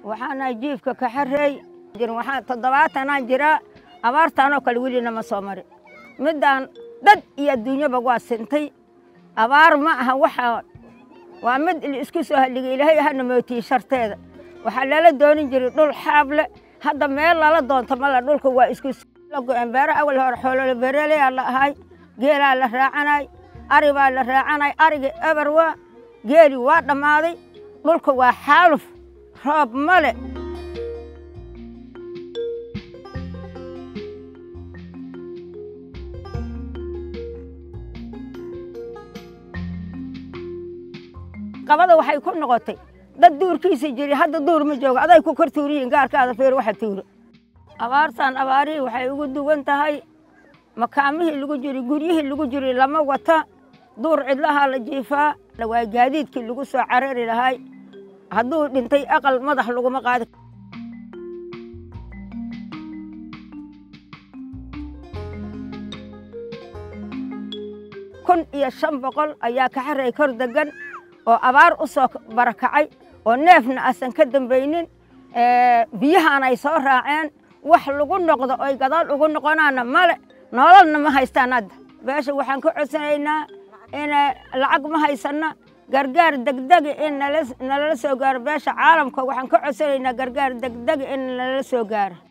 waxaanahay jiifka kaxareey waxaan toddobaatanaan jiraa abaartaanoo kale welina ma soo marin middaan dad iyo adduunyaba waa sintay abaar ma aha waxaa waa mid isku soo halligay ilaahay hana mootiye sharteeda waxaa lala doonin jiray dhul xaable hadda meel lala doonto male dhulka waa isku go'een beero awal hore xoolole beereleyaa la ahay geelaa la raacanay ari baa la raacanay ariga eber waa geeli waa dhammaaday dhulka waa xaaluf roob male qabada waxay ku noqotay dad duurkiisa jiri hadda duur ma joogo aday ku kor tuuriyiin gaarkaada feer waxa tuuro abaartaan abaarihii waxay ugu duwan tahay makaamihii lagu jiri guryihii lagu jiri lama wata duur cidlahaa la jiifaa waa gaadiidkii lagu soo carari lahay hadduu dhintay aqal madax laguma qaadi kun iyo shan boqol ayaa kaxaray kor degan oo abaar u soo barakacay oo neefna asan ka dambaynin biyahaan ay soo raaceen wax lagu noqdo oy gadaal ugu noqonaana male nololna ma haystaan hadda beesha waxaan ka codsanaynaa in lacag ma haysanna gargaar degdega in nalala soo gaaro beesha caalamka waxaan ka codsanaynaa gargaar degdega in nalala soo gaaro